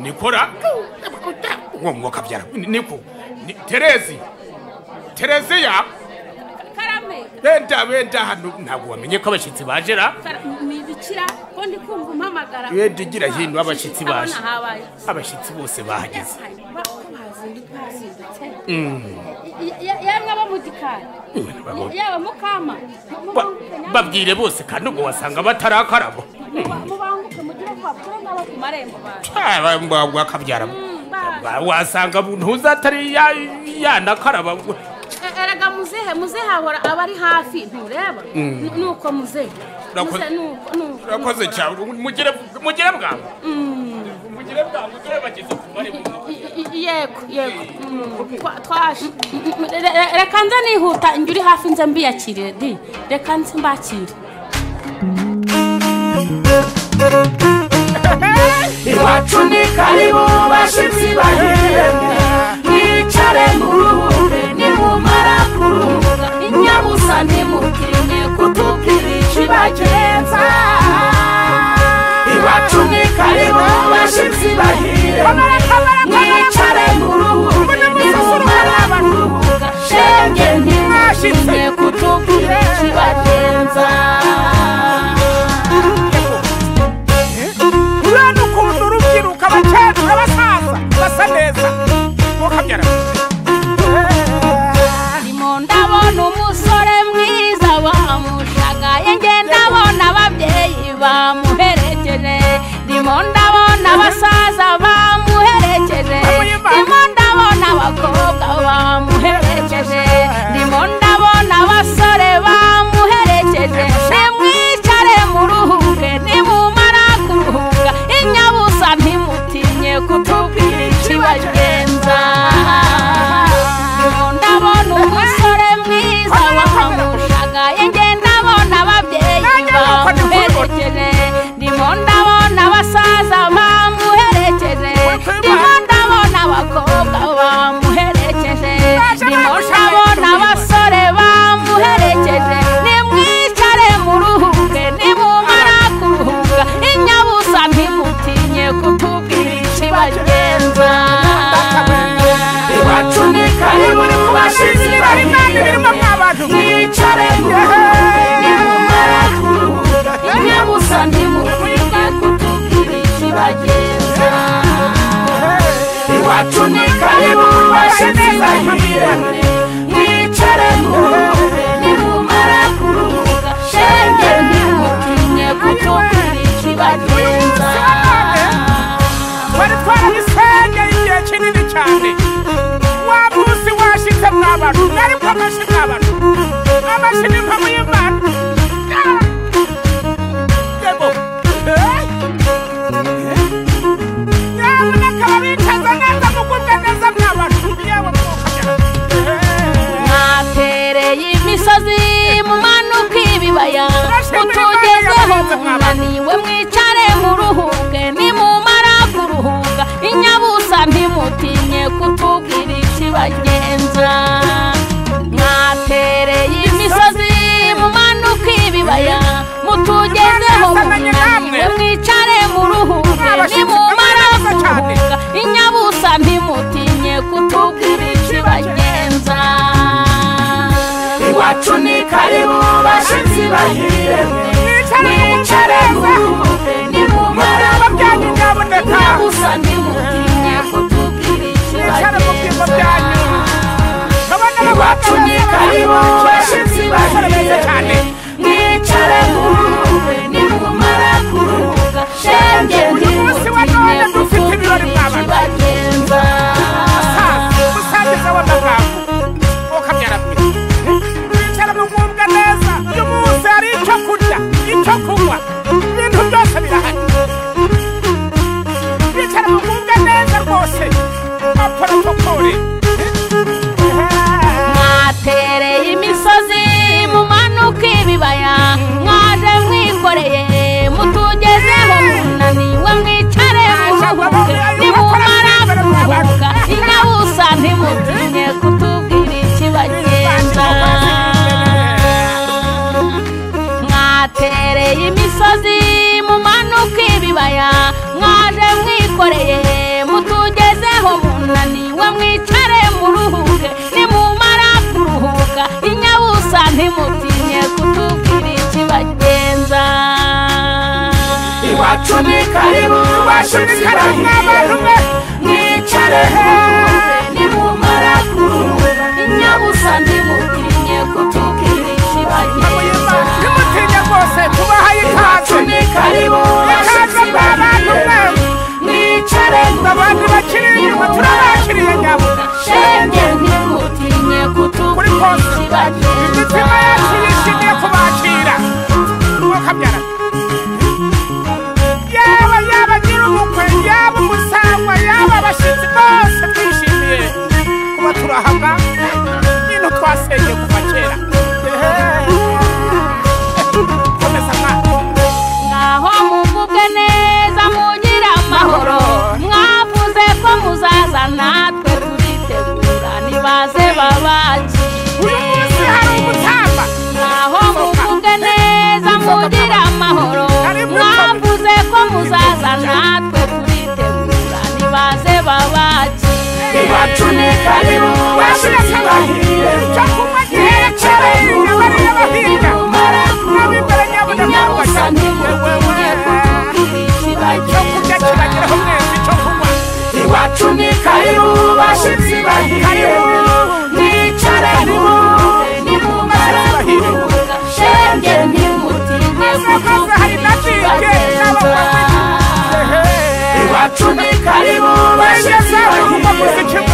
nikora uwo mwuka byara niko terezi tereziya karame benda benda hano ntabwo wamenye ko abashyitsi bajera Kara- ni ibikira ko ndi kumva umpamagara Wenda ugira hino abashyitsi baje. Ndabona habaye abashyitsi bose bahageze Ba- ko bazindutse bazindutse Y- y- yamwe abo mu gikari Babo- yaba mukama mu- ba- mubanguke nyamara- babwire bose kandi ubwo wasanga batarakaraba muba- mubanguke mugire kwa pfundo abo ku marembo baje mbabwa akabyara Mm, baje. Ba- wasanga ntuzatari ya- yanakaraba ngo- E- erega muzehe muzehe ahora aba ari hafi ntureba N- nuko muzehe Urakoze- Muzehe nuko- nuko- urakoze nuko- cyane mugire mugire bwangu mugire bwangu dore bageze ku marembo I- i- i- yego yego Mm, twa- twaje Mm, re- re- reka nze nihuta njye uri hafi nze mbiyakirire di reka nze mbakire iwacu ni karibu bashyitsi bahiremye mwicare muruhure nimumara kuruhuka inyabusa ntimutinde kutubwira ikibagenza iwacu ni karibu bashyitsi bahiremye mwicare muruhure nimumara kuruhuka shenge ntimutinde kutubwira ikibagenza urabona ukuntu urubyiruko abakecuru abasaza basa neza mukabyara ndimo ndabona umusore mwiza bamushagaye nge ndabona ababyeyi bamuherekeje ndimo ndabona abasaza bamuherekeje ndimo ndabona abakobwa bamuherekeje ndimo ndabona abasore bamuherekeje nimwicare muruhuke nimumara kuruhuka inyabusa ntimutinye kutubwira ikibagenza ndabona umusore mwiza wamushagaye nge ndabona ababyeyi bamuherekeje ndimo ndabona abasaza bamuherekeje ndimo ndabona abakobwa bamuherekeje ndimo ndabona abasore bamuherekeje nimwicare muruhuke nimumara kuruhuka inyabusa ntimutinye kutubwira ikibagenza iwacu ni karibu bashyitsi bahiremye mwicare nimumara kuruhuka inyabusa ntimukwiye kutubwira ikibagenza iwacu ni karibu bashyitsi bahiremye mwicare muruhuke nimumara kuruhuka shenge ntimukinye kutubwira ikibagenza twari twarahisenge igihe kinini cyane wa munsi washitse mwabantu ariko amashi mwabantu amashi ni mpamvu y'imana Ah! yego Eh? nyamuneka babikaza neza mugubwe neza mwabantu yabo mukabyara mwatereye imisozi mumanuka ibibaya mutugezeho munaniwe mwicare muruhuke nimumara kuruhuka inyabusa ntimutinye kutubwira ikibagenza mwatereye imisozi mumanuka ibibaya mutugezeho munaniwe mwicare muruhuke nimumara kuruhuka inyabusa ntimutinye kutubwira ikibagenza iwacu ni karibu bashyitsi bahiremye mwicare muruhuke nimumara Babyanyu nyabuneka. nyabusa ntimutinye kutubwira Mwicare mu byimbo byanyu. Kabone iwacu ni karibu bashyitsi Mwicarane cyane. bahiremye mwicare muruhuke nimumara kuruhuka shenge munsi wa ntimutinye none dufite kutubwira ibirori mwabana. ikibagenza musaza musagiza w'amagambo ukabyara mwe mwicara mugubwa neza uyu munsi hari icyo kibaya mwaje mwikoreye mutugezeho munaniwe mwicare muruhuke nimumara kuruhuka inyabusa ntimutinye kutubwira ikibagenza iwacu ni karibu iwacu ni karibu n'abarume mwicare nimumara kuruhuka inyabusa ntimutinye kutubwira ikibagenza nimutinya rwose tubahaye iwacu ikaze ni karibu ikaze mwa bantu mwe mwicare abandi bakiri inyuma turabakiriye nyabo shenge ntimutinye kuri kutubwira poste imitima ikibagenza yacu yishimiye kubakira mwakabyara yaba yaba nyir'ubukwe yaba umusangwa yaba abashyitsi bose twishimiye kuba turahava nyine twasenge kuva kera komeza mwana ngaho muvuge neza mugira amahoro mwavuze ko muzaza natwe turitegura nibaze uyu munsi hari babakire umutamba ngaho muvuge neza mugira amahoro mwavuze ko muzaza natwe turitegura nibaze babakire iwacu ni karibu iwacu yatubahiriye cyo kunywa giherekere abari n'abahinga n'abimbere nyabo na mwabasha cyo kurya kibageraho mwese cyo kunywa iwacu ni karibu bashitsi bahiriye mwicare muruhuke nimumara kuruhuka shenge ntimutinye Abakozi hari na jike n'abakozi iwacu ni karibu bageze bashitsi aho kuva bahiriye muziki